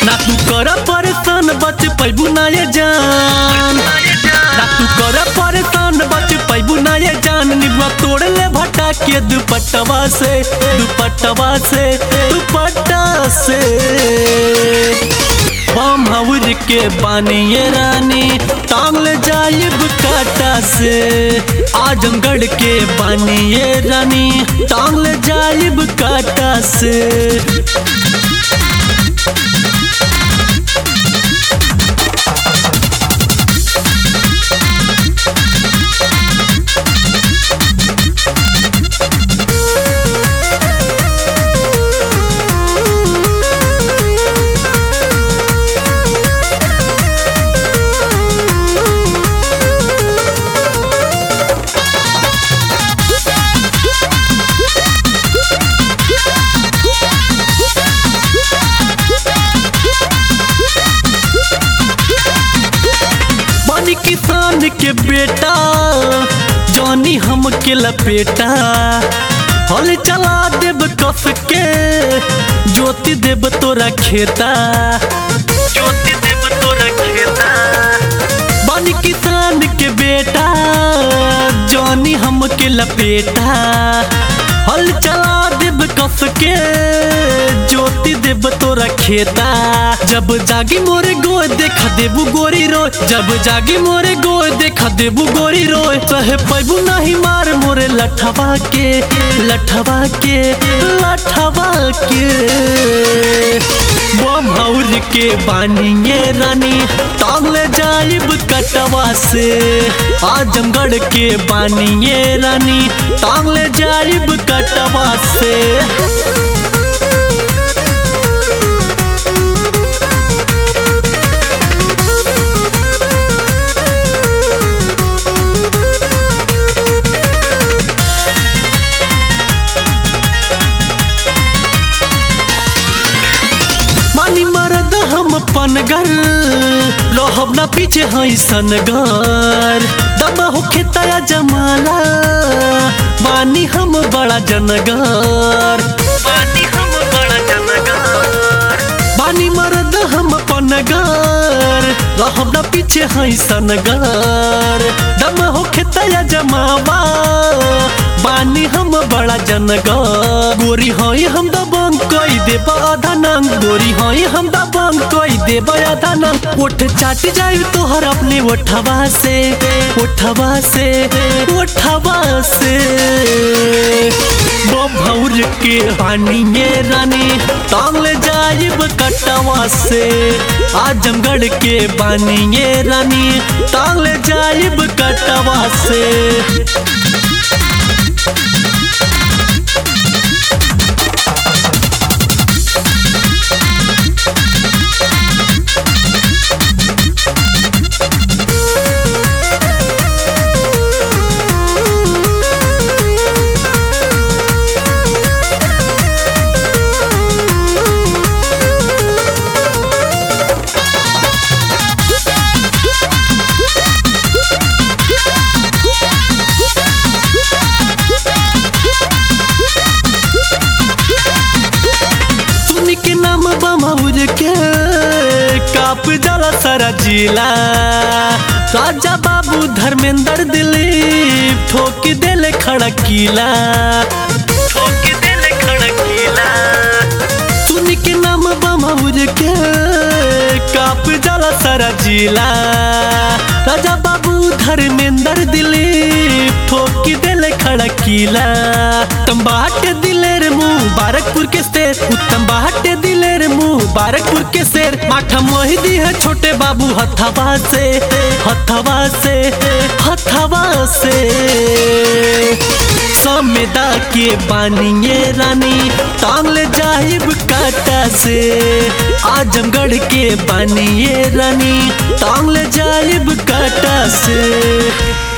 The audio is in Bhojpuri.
ना तू कर परेशान बच पैबू ना ये जान ना तू कर परेशान बच पैबू ना ये जान निबा तोड़ ले भटा के दुपट्टवा से दुपट्टवा से दुपट्टा से बम हवर के बानी ये रानी टांग ले जाइब काटा से आजमगढ़ के बानी ये रानी टांग ले जाइब काटा से बानी किसान के बेटा जानी हम के लपेटा हल चला देब कस के ज्योति देब तोरा खेता ज्योति देब तोरा खेता बानी किसान के बेटा जानी हम के लपेटा हल चला देब कस के ज्योति देब तोरा खेता जब जागी मोरे गोय देखा देबू गोरी रोय जब जागी मोरे गोय देखा देबू गोरी रोय कहे पैबू नहीं मार मोरे लठवा के लठवा के लठवा के बम हौर के बानिए रानी टांग ले जाइब कटवा से आजमगढ़ के बानिए रानी टांग ले जाइब कटवा से मानी मरद हम पनगर रहब ना पीछे हई सनगर दम होखे तया जमाला मानी हम बड़ा जनगर मानी हम बड़ा जनगर बानी मरद हम पनगर रहब ना पीछे हई सनगर दम होखे तया जमावा बानी हम बड़ा जनगर गोरी हई हम दबंग कई देब आधा नंग गोरी हई हम दबंग कई देब आधा नंग ओठ चाट जाई तोहर अपने ओठवा से ओठवा से ओठवा से बभौर के हानि ये रानी टांग ले जाइब कटवा से आजमगढ़ के बानी ये रानी टांग ले जाइब कटवा से सुन के नाम बमौर के काप जला सारा जिला राजा बाबू धर्मेंद्र दिलीप ठोक देले खड़ा किला ठोक देले खड़ा किला सुन के नाम बमौर के काप जला सारा जिला राजा बाबू धर्मेंद्र दिलीप ठोक देले खड़ा किला तंबाटे दिलेर मुबारकपुर के शेर उत्तम बाटे दिलेर मुबारकपुर के शेर माठा मोहिदी है छोटे बाबू हथवा से हथवा से हथवा से समेदा के बानिए रानी टांग ले जाहिब काटा से आजमगढ़ के बानिए रानी टांग ले जाहिब काटा से